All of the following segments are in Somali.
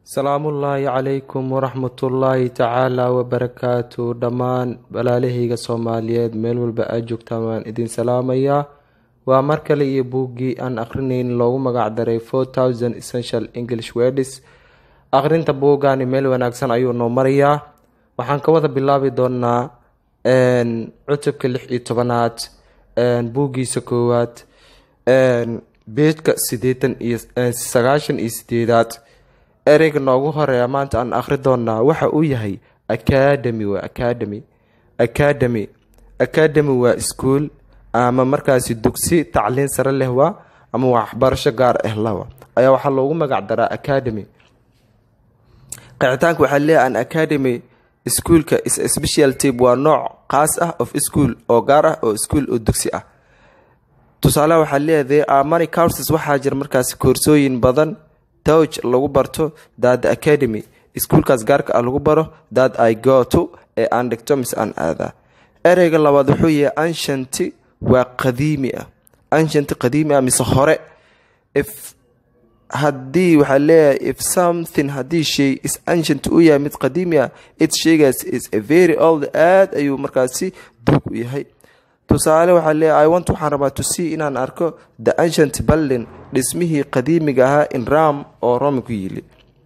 salaamullaahi calaykum waraxmatullaahi tacaala wabarakaatu dhammaan walaalahayga soomaaliyeed meel walba aad joogtaan waan idin salaamayaa waa mar kale iyo buuggii aan akhrineyn loogu magac daray four thousand essential english words akhrinta buuggaani meel wanaagsan ayuu noo marayaa waxaan ka wada bilaabi doonaa cutubka lix iyo tobanaad buuggiisa koowaad beedka sideetan iyo sagaashan iyo sideedaad ereyga noogu horeeya maanta aan akhri doonaa waxa uu yahay academy waa academy academy academy waa iskuol ama markaasi dugsi tacliin sare leh waa ama waxbarasho gaar ah lawa ayaa waxaa loogu magac daraa academy qicitaanka waxaa leeyahay an academy iskuolka is special tip waa nooc qaas ah of school oo gaar ah oo iskuol oo dugsi ah tusaaleha waxaa leeyahay amani courses waxaa jira markaasi koorsooyin badan touch lagu barto that the academy iskuolkaas gaarka ah lagu baro that i go to ee aan dhigto mise aan aadaa ereyga labaad wuxuu yahay anshanti waa qadiimi ah anshanti qadiimi ah mise hore if haddii waxaa leeyahay if something haddii shay is ancient u yahay mid qadiimi ah it shaygaas is a very old aad ayuu markaasi duug u yahay tusaale waxaa leeyahay i want waxaan rabaa to see inaan arko the ancient building dhismihii qadiimiga ahaa in ram oo rome ku yili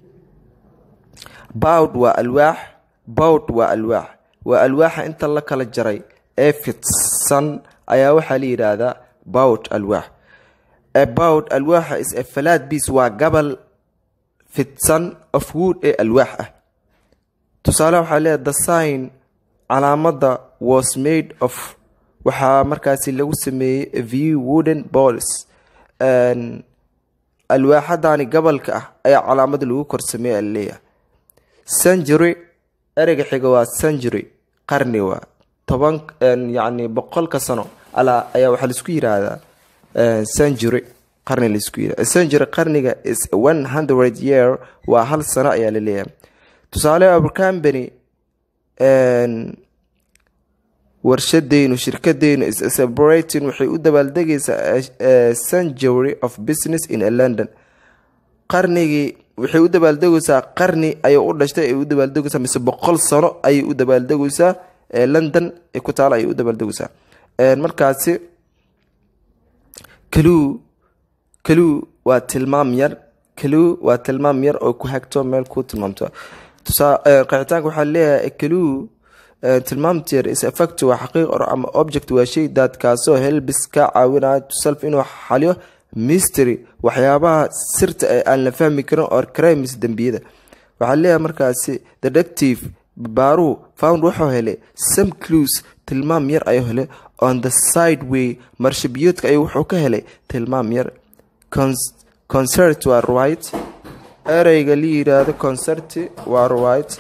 bowd waa alwaax bowd waa alwaax waa alwaaxa inta la kala jaray ee fidsan ayaa waxaa la yidhaahdaa bowd alwaax about alwaaxa is a falaad biis waa gabal fidsan of wood ee alwaax ah tusaale waxaa leeyahay the sign calaamadda was made of waxaa markaasi lagu sameeyey view wooden balls alwaaxadani gobolka ah ayaa calaamada lagu korsameeye aleeyahay century ereyga xiga waa century qarni waa toban yacni boqolka sano alaa ayaa waxaa laisku yiraahdaa century qarni laisku yirahda century qarniga is one hundred year waa hal sano ayaa la leeyahay tusaale abercambany warshadeynu shirkadeynu is celebrating waxay u dabaaldegaysaa century of business in london qarnigii waxay u dabaaldegaysaa qarni ayay u dhashtay ay u dabaaldegaysaa mise boqol sano ayay u dabaaldegaysaa london ee ku taala ayay u dabaaldegaysaa markaasi kaluu kaluu waa tilmaam yar kaluu waa tilmaam yar oo ku hagto meel ku tilmaamto qixitaanka waxaa leeyahay kaluu tilmaamteer is effect waa xaqiiq or ama object waa shay daadkaasoo helbis ka caawinaya tuself inuu xaliyo mystery waxyaabaha sirta ee aan la fahmi karin or crimes dembiyada waxaa leeyahay markaasi detective baaruhu found wuxuu helay some clues tilmaam yar ayuu helay on the side way marshabiyoodka ayuu wuxuu ka helay tilmaam yar concert waa right ereyga la yiraahdo concert waa right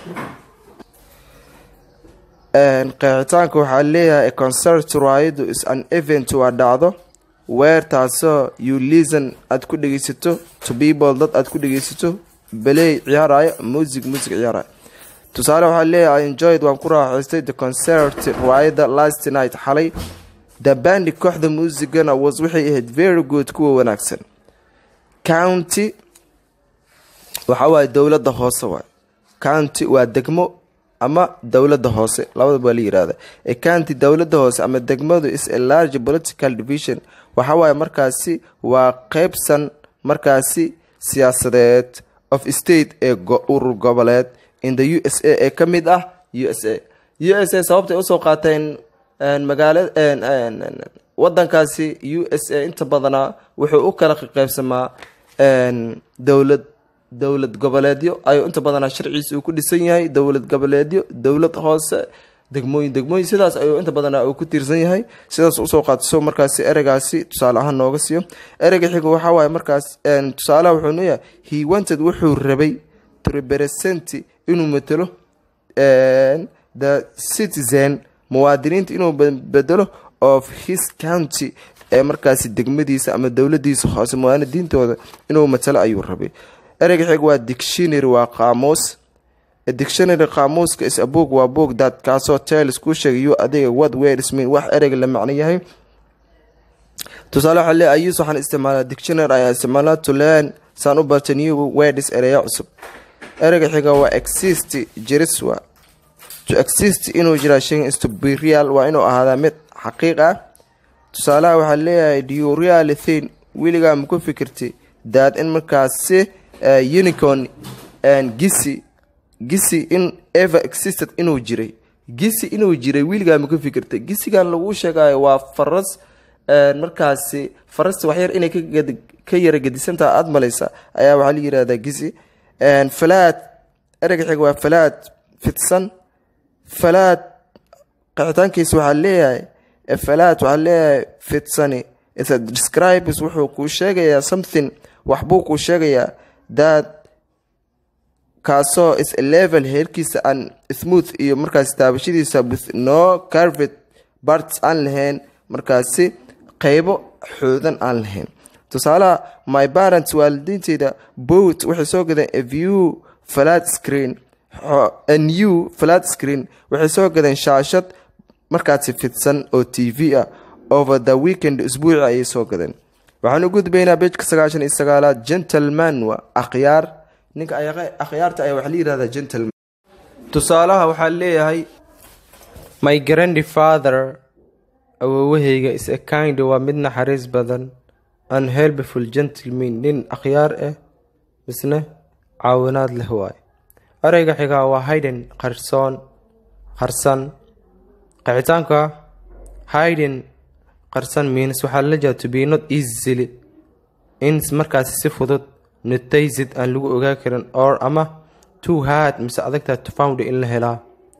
qeexitaanka waxaa leeyahay concert ridu is an event waa dhacdo weer taasoo you listen aad ku dhegeysato to people dad aad ku dhegeysato beley ciyaarayo music music ciyaarayo tusaale waxaa leeyahay enjoyed waan ku raaxaystay the concert rida last night xalay the bandi kooxda muusigana was waxay ahayd very good kuwa wanaagsan county waxa waaye dowladda hoose waay county waa degmo ama dowladda hoose labadaba waa la yirahda county dowladda hoose ama degmadu is a large political division waxa waaye markaasi waa qeybsan markaasi siyaasadeed of state ee urur goboleed in the u s a ee ka mid ah u s a u s a sababtay usoo qaateen magaala wadankaasi u s a inta badanaa wuxuu u kala qeybsamaa dowlad dowlad goboleedyo ayuu inta badanaa sharciisa uu ku dhisan yahay dowlad goboleedyo dowlad hoose degmooyin degmooyin sidaas ayuu inta badanaa uu ku tiirsan yahay sidaas usoo qaatiso markaasi ereygaasi tusaale ahaan nooga siiyo ereyga xiga waxaa waaye markaas tusaalaha wuxuu leeyahay he wanted wuxuu rabay to represent inuu matelo the citizen muwaadiniinta inuu bedelo of his county ee markaasi degmadiisa ama dowladiisa hoose muwaadiniintooda inuu matalo ayuu rabay ereyga xig waa dictionary waa qaamuus dictionary qaamuuska is a book waa book dad kaasoo tales kuu sheegayo adiga what words mean wax ereyga la macno yahay tusaale waxaa le ayus waxaan isticmaalaa dictionary ayaa isticmaalaa to learn saan u barta new words ereya cusub ereyga xiga waa exist jiris waa to exist inuu jiraa shaygan is to be real waa inuu ahaadaa mid xaqiiq ah tusaalaha waxaa leeyahay do you really think weligaa ma ku fikirti daad in markaasi unicorn gisi gisi in ever existed inuu jiray gisi inuu jiray weligaa ma ku fikirtay gisigan lagu sheegayo waa faras markaasi farasta waxyar inay ka yara gedisantaha aada malaysa ayaa waxaa la yirahdaa gisi falaad ereyga xiga waa falaad fidsan falaad qixitaankiisa waxaa leeyahay falaad waxaa leeyahay fidsani describes wuxuu kuu sheegayaa something waxbuu kuu sheegayaa that kaasoo is level heerkiisa aan smooth iyo markaasi taabashadiisa with no carvet barts aan lahayn markaasi qeybo xoodan aan lahayn tusaalaha my parents waalidiinteyda boat waxay soo gadeen a view flat screen a new flat screen waxay soo gadeen shaashad markaasi fidsan oo t v ah over the weekend isbuuci ayay soo gadeen waxaan u gudbaynaa bejka sagaashan iyo sagaalaad gentleman waa akhyaar ninka akhyaarta ayaa waxaa la yihahdaa gentleman tusaalaha waxaa leeyahay my grandfather awoowahayga is a kind waa mid naxariis badan an helpful gentleman nin akhyaar ah misne caawinaad leh waay ereyga xigaa waa hayden qarsoon qarsan qixitaanka hayden qarsan means waxaa la jeeda to be not easily in markaasi si fudud notaysid aan lagu ogaa karin or ama too hard mise adagtaa to found in la helaa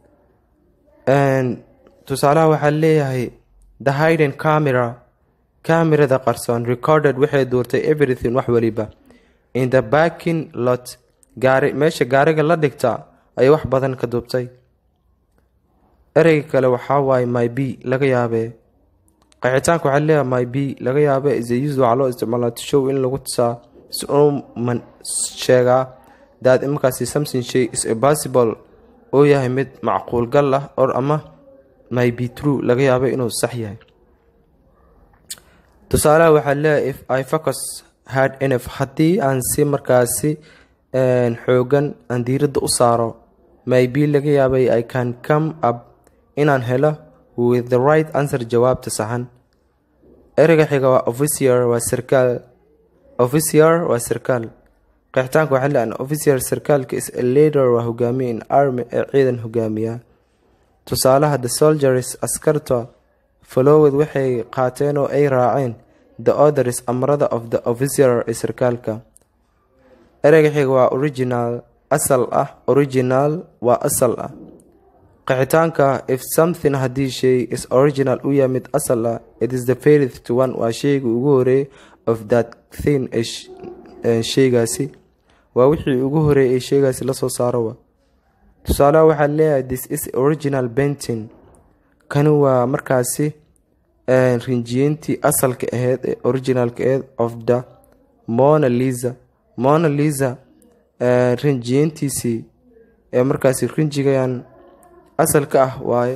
tusaalaha waxaa leeyahay the hayden camera camerada qarsoon recorded waxay duurtay everything wax waliba in the backing lot gaari meesha gaariga la dhigta ayay wax badan ka duubtay ereyga kale waxaa waaye my b laga yaabee qixitaanka waxaa leeyahay my b laga yaabee is use waxaa loo isticmaalaa to show in lagu tusaa si uu man sheegaa daad markaasi something shay is impossible oo yahay mid macquul gal ah or ama my be true laga yaabo inuu sax yahay tusaalaha waxaa leeyahay if i focus hard enough haddii aan si markaasi xoogan aan diiradda u saaro my be laga yaabay i can come up inaan helo with the right answer jawaabta saxan ereyga xiga waa officier waa sarkaal officier waa sarkaal qeexitaanka waxaa leeyahay officier sarkaalka is a leader waa hogaamiye in army ee ciidan hogaamiya tusaalaha the soldiers askarta followed waxay qaateen oo ay raaceen the orders amrada of the officer ee sarkaalka ereyga xiga waa original asal ah original waa asal ah qixitaanka if something haddii shay is original u yahay mid asal ah it is the fairth to one waa shayga ugu horeey of that thing ee shaygaasi waa wixii ugu horeeyay ee shaygaasi lasoo saaro wa tusaalaha waxaa leeyahay this is original bentin kani waa markaasi rinjiyeyntii asalka aheyd ee originalka aheyd of the mona lisa mona lisa rinjiyeyntiisii ee markaasi rinjigan asalka ah waaye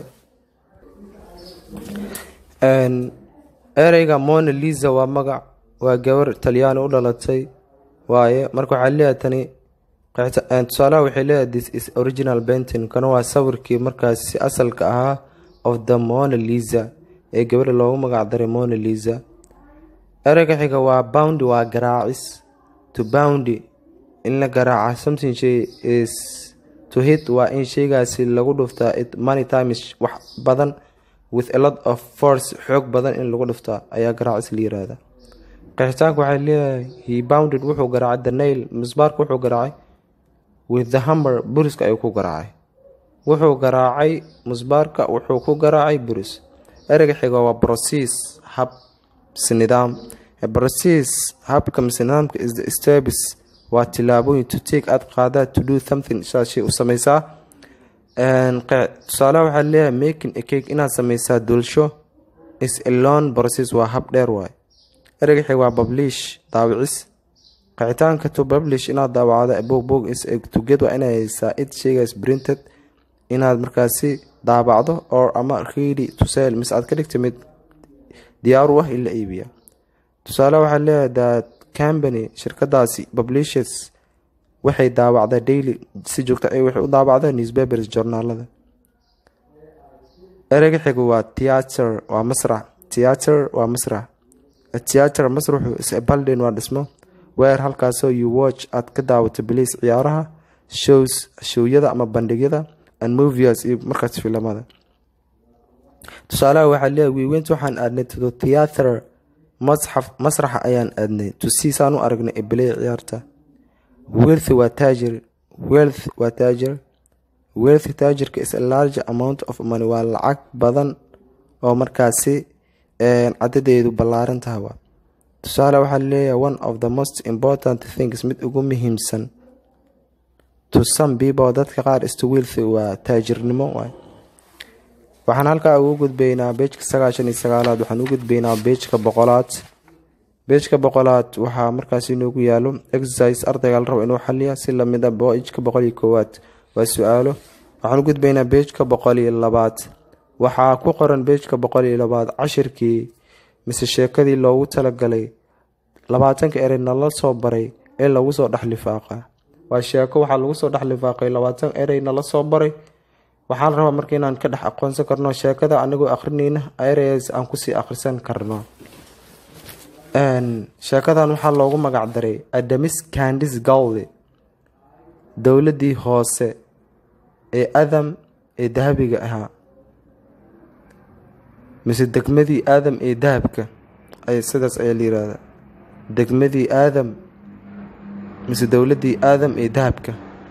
ereyga mona lisa waa magac waa gabar talyaani u dhalatay waaye marka waxaa leeyahay tani tusaalaha waxay leedahay this is original bentin kana waa sawirkii markaasi asalka ahaa of the mona lisa ee gabadha loogu magac daray mona lisa ereyga xiga waa boundy waa garaacis to boundy in la garaaca something shay is to hit waa in shaygaasi lagu dhuftaa it money times wax badan with a lot of force xoog badan in lagu dhuftaa ayaa garaacis la yiraahda qixitaanka waxay leeyahay he bounded wuxuu garaacay the nail misbaarka wuxuu garaacay with the hammer buriska ayuu ku garaacay wuxuu garaacay musbaarka wuxuu ku garaacay buris ereyga xiga waa process hab nidaam process habka mise nidaamka is the steps waa tilaabooyin to take aad qaadaa to do something saas shay u sameysaa tusaalaha waxaa leeyahay making a cake inaad sameysaa dulsho is a long process waa hab dheer waay ereyga xiga waa publish daawicis qixitaanka to publish inaad daawacdo boog boog is tuged waa inay haysaa it shaygaas printed inaad markaasi daabacdo or ama ready to sell mise aad ka dhigta mid diyaar u ah in la iibiya tusaale waxaa leeyahay that company shirkadaasi publishers waxay daawacdaa daily si joogta ay waxay u daawacdaa newspapers journaalada ereyga xiga waa theater waa masrax theater waa masrax theater masraxu is a building waa dhismo weer halkaasoo you watch aad ka daawato biliis ciyaaraha shows showyada ama bandhigyada and movies iyo markaas filamada tusaalaha waxaa leeyahay wiiweynta waxaan aadnay to theater masxaf masraxa ayaan aadnay to see saan u aragnay ee bilay ciyaarta wealth waa taajir wealth waa taajir wealth taajirka is a large amount of money waa lacag badan oo markaasi cadadeedu ballaaran tahay waa tusaale waxaa leeyahay one of the most important things mid ugu muhiimsan to some people dadka qaar isto wealth waa taajirnimo waay waxaan halkaa ugu gudbaynaa beejka sagaashan iyo sagaalaad waxaan u gudbaynaa beejka boqolaad beejka boqolaad waxaa markaas inoogu yaalo exercise ardayga la rabo inuu xaliya si lamid a beejka boqol iyo koowaad waa su-aalo waxaan u gudbaynaa beejka boqol iyo labaad waxaa ku qoran beejka boqol iyo labaad cashirkii mise sheekadii loogu talagalay labaatanka erey nala soo baray ee lagu soo dhex lifaaqa waa sheeko waxaa lagu soo dhex lifaaqay labaatan erey nala soo baray waxaan rabaa marka inaan ka dhex aqoonsan karno sheekada anigoo akrinayna areas aan kusii akhrisan karno sheekadan waxaa loogu magac daray adamis candis galde dowladii hoose ee adam ee dahabiga ahaa mise degmadii aadam ee dahabka ay sidaas ayaa la yirahdaa degmadii aadam mise dowladii aadam ee dahabka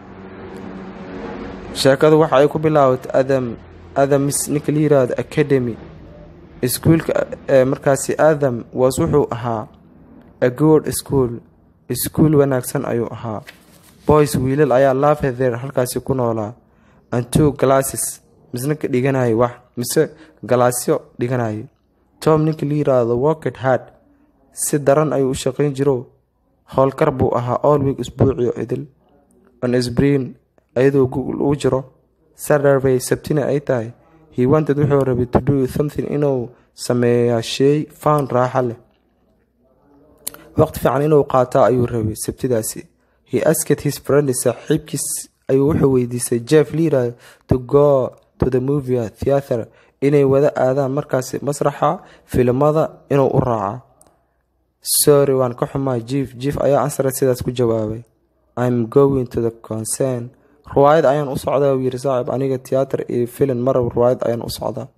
sheekadu waxa ay ku bilaabatay adam adamis ninka la yiraahdo academy iskuulka markaasi adam was wuxuu ahaa a good school iskuul wanaagsan ayuu ahaa boys wiilal ayaa laafether halkaasi ku noolaa and two glasses misna ka dhiganayay wax mise galaasyo dhiganayay tom ninka la yiraahdo worked hard si daran ayuu u shaqayn jiro howlkar buu ahaa allweek isbuuciyo idil on sbrin ayadoo google uu jiro saturday sabtina ay tahay he wanted wuxuu rabay to do something inuu sameeyaa sheey found raaxa leh waqti fiican inuu qaataa ayuu rabay sabtidaasi he asked his friend saaxiibkiis ayuu wuxuu weydiisay jeff lira to go to the movie theater inay wada aadaan markaasi masraxa filimada inuu u raaca sorry waan ka xumaa jief jief ayaa ansara sidaas ku jawaabay im going to the concern ruwaayad ayaan u socdaa uu yiri saaxib aniga tiyaatar iyo filim marab ruwaayad ayaan u socdaa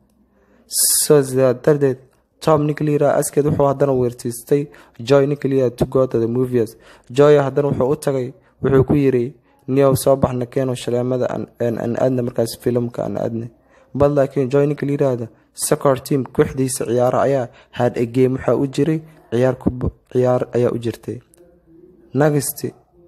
so sidaa darteed tom niclera askeed wuxuu haddana weertiistay joy niclera to go to the movies joy haddana wuxuu u tagay wuxuu ku yiri niyow soo baxna keeno shaleemada aan aadna markaas filimka aan aadna bal laakiin joy niclerada soccer team kooxdiisa ciyaara ayaa had a game waxaa u jiray ciyaar ciyaar ayaa u jirtay next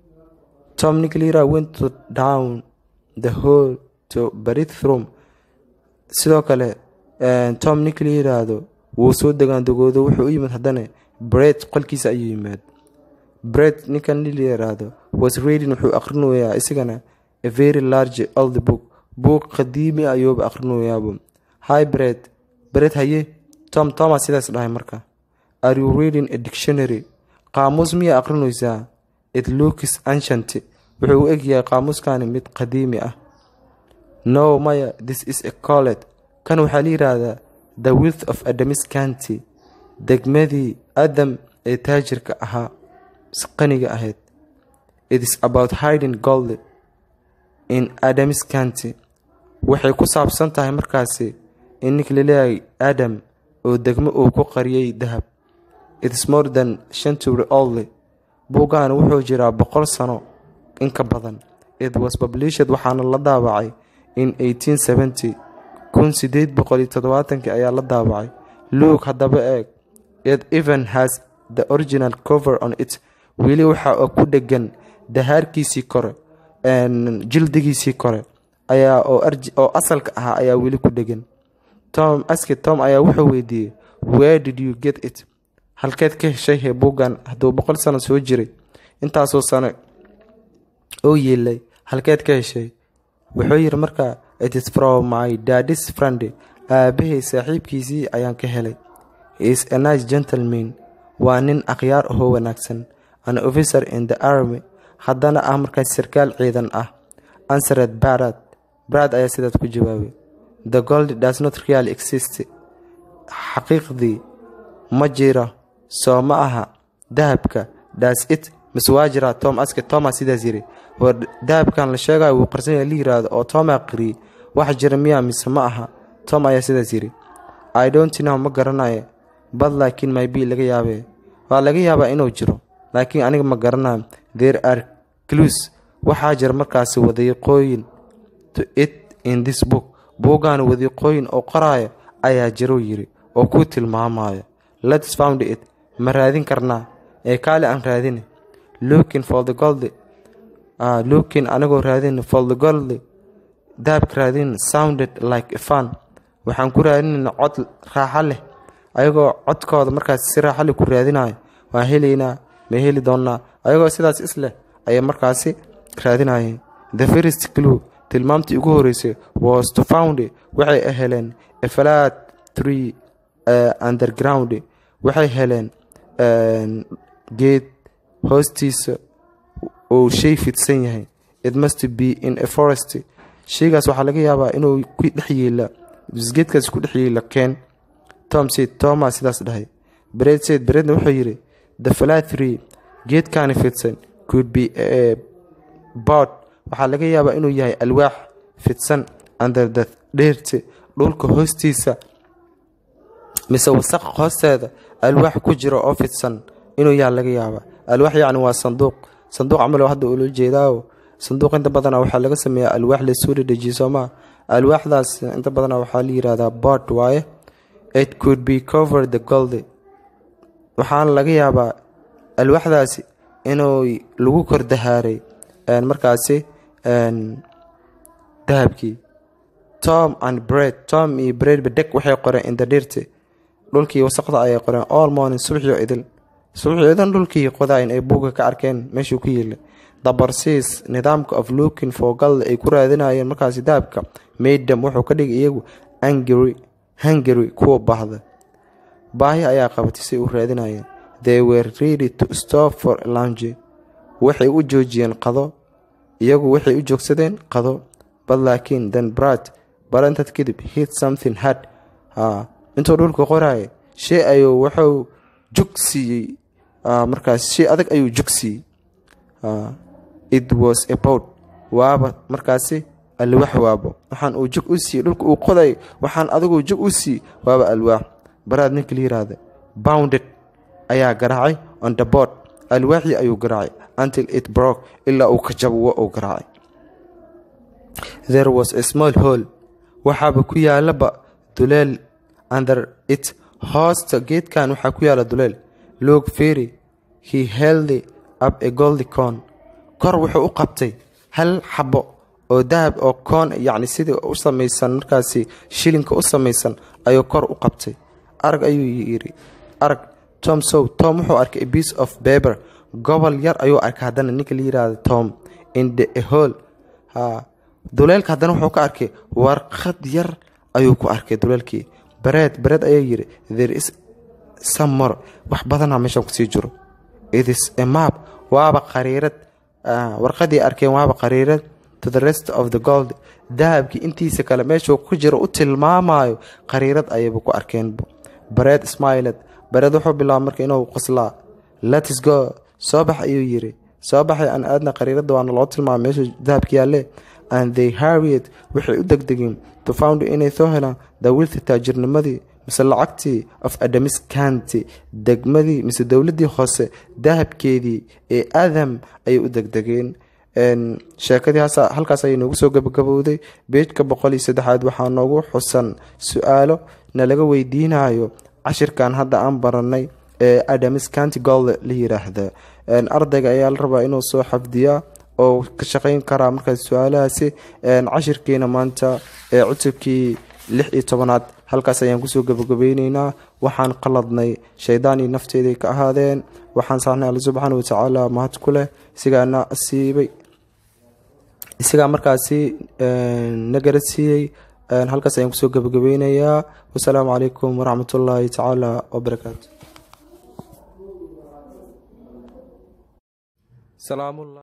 tom niclera went to down the hall to bathroom sidoo kale tom nicli yiraahdo wuu soo degaandegoodo wuxuu u yimid haddana bred qolkiisa ayuu yimaad bred ninkan nil yiraahdo was reading wuxuu akhrinayaa isagana a very large old book buug qadiimi ayuuba akhrinayaaba hi bred bred haye tom thomas sidaas dhahay marka are you reading a dictionary qaamuus miyaa akhrinaysaa it looks ancient wuxuu u egyahay qaamuuskani mid qadiimi ah no maya this is a collet kan waxaa la yiraahdaa the wilth of adamis county degmadii adam ee taajirka ahaa qaniga ahayd it is about hiding gold in adamis county waxay ku saabsan tahay markaasi in ninka laleeyahay adam oo degmo uu ku qariyay dahab it is more than century old buuggan wuxuu jiraa boqol sano in ka badan it was published waxaana la daabacay in eighteen seventy kun sideed boqol iyo toddobaatankii ayaa la daabacay luke haddaba eeg it even has the original cover on it weli waxa ku dhegan dahaarkiisii kore jildigiisii kore ayaa oo asalka ahaa ayaa weli ku dhegan tom aske tom ayaa wuxuu weydiiyey where did you get it halkeed ka heshay hee buuggan hadduu boqol sano soo jiray intaasoo sano oo yeelay halkeed ka heshay wuxuu yiri markaa it is from my dadis friend aabahay saaxiibkiisii ayaan ka helay is a nice gentleman waa nin akhyaar ahoo wanaagsan an officer in the army haddana ah markaas sarkaal ciidan ah ansared barad barad ayaa sidaas ku jawaabay the gold does not really exist xaqiiqdii ma jiro soo ma aha dahabka das it mise waa jiraa tom aske toma sidaas yiri war dahabkan la sheegayo wuu qarsan yahay la yiraahdo oo toma qiriyey wax jira miya mise ma aha tom ayaa sidaas yiri i don't know ma garanayo bad laakiin maybe laga yaabee waa laga yaabaa inuu jiro laakiin aniga ma garanayo there are clues waxaa jira markaasi wadiiqooyin to it in this book buuggan wadiiqooyin oo qoraayo ayaa jiruu yiri oo ku tilmaamayo lets found it ma raadin karnaa ee kaali aan raadine looking for the gold uh, looking anigoo raadin for the gold dahabka raadin sounded like a fun waxaan ku raadinayna cod raaxo leh ayagoo codkooda markaas si raaxo leh ku raadinayo waan helaynaa ma heli doonnaa ayagoo sidaas isleh ayay markaasi raadinayeen the first clue tilmaamtii ugu horeysay was to found waxay heleen a flat tree uh, underground waxay heleen geed hoostiisa uu shay fidsan yahay it must be in a forest shaygaas waxaa laga yaabaa inuu ku dhex yeela geedkaas ku dhex yeela keen tom said toma sidaas dhahay bred said bredna wuxuu yidhi the flat tree geedkaani fidsan could be a board waxaa laga yaabaa inuu yahay alwaax fidsan under the dheerti dhulka hoostiisa mise wasaq hoosteeda alwaax ku jira oo fidsan inuu yaha laga yaabaa alwaax yacni waa sanduuq sanduuq camal hadda ula jeedaawo sanduuq inta badana waxaa laga sameeyaa alwaax lasoo dhedhejiye soomaa alwaaxdaas inta badana waxaa la yirahdaa board waaye it could be cover the gold waxaana laga yaabaa alwaaxdaasi inuu lagu kor dahaaray markaasi dahabkii tom and bread tom iyo bread badeg waxay qoreen indadirti dhulkii wasaqda ayay qoreen all morning subaxio idil subaxio idin dhulkii qodayn ay buuga ka arkeen meeshuu ku yeelay dabarsiis nidaamka of looking for gold ay ku raadinayeen markaasi dahabka maydam wuxuu ka dhigay iyagu angry hungary kuwa baahda baahi ayaa qabatay si u raadinayeen they were ready to stop for lunge waxay u joojiyeen qado iyagu waxay u joogsadeen qado bad laakiin then brad barantad kadib hit something hard intuu dhulka qoraayo shay ayuu wuxuu jug siiyey markaas shay adag ayuu jug siiyey it was about waaba markaasi alwaax waabo waxaan uu jug u siiyey dhulka uu qoday waxaan adigu jug u siiyey waaba alwaax baraad ninka la yiraahda bounded ayaa garaacay on the board alwaaxii ayuu garaacay until it broke ilaa uu ka jabo uu garaacay there was a small hole waxaaba ku yaalaba duleel under it hoosta geedkan waxaa ku yaala duleel loog ferry he held up a goldi con kor wuxuu u qabtay hal xabo oo dahab oo koon yacni sidii u samaysan markaasi shilinka u samaysan ayuu kor u qabtay arag ayuu yidhi arag tom sow tom wuxuu arkay a piece of baber gobol yar ayuu arkay haddana ninka la yiraahdo tom in the hole ha duleelka haddana wuxuu ka arkay warqad yar ayuu ku arkay duleelkii bareed bareed ayaa yidhi there is some more wax badanaa meeshan kusii jiro it is a map waaba qariirad warqadii arkeen waaba qariirad to the rest of the gold dahabkii intiisa kale meeshuu ku jiro u tilmaamayo qariirad ayayba ku arkeenba bareed smiled bareed wuxuu bilaaba marka inuu qoslaa lets go soo bax ayuu yiri soo baxay aan aadna qariirada waana loo tilmaamay meeshuu dahabka yaalle and they harried waxay u degdegeen to found inay soo helaan dawilta taajirnimadii mise lacagtii of adamis county degmadii mise dowladii hoose dahabkeedii ee adam ayay u degdegeen sheekadii halkaas ayay noogu soo gabagabowday beejka boqol iyo saddexaad waxaa noogu xusan su-aalo nalaga weydiinayo cashirkan hadda aan baranay ee adamis county gold la yiraahda ardayga ayaa la rabaa inuu soo xafdiyaa oo ka shaqeyn karaa markaas su-aalahaasi cashirkiina maanta ee cutubkii lix iyo tobanaad halkaas ayaan kusoo gabagabeyneynaa waxaan qaladnay shaydaan iyo nafteeday ka ahaadeen waxaan saarnay alle subxaana watacaala mahad ku leh isigaana asiibay isagaa markaasi na garadsiiyey halkaas ayaan kusoo gabagabeynayaa wasalaamu calaykum waraxmat ullaahi tacaala wabarakaatu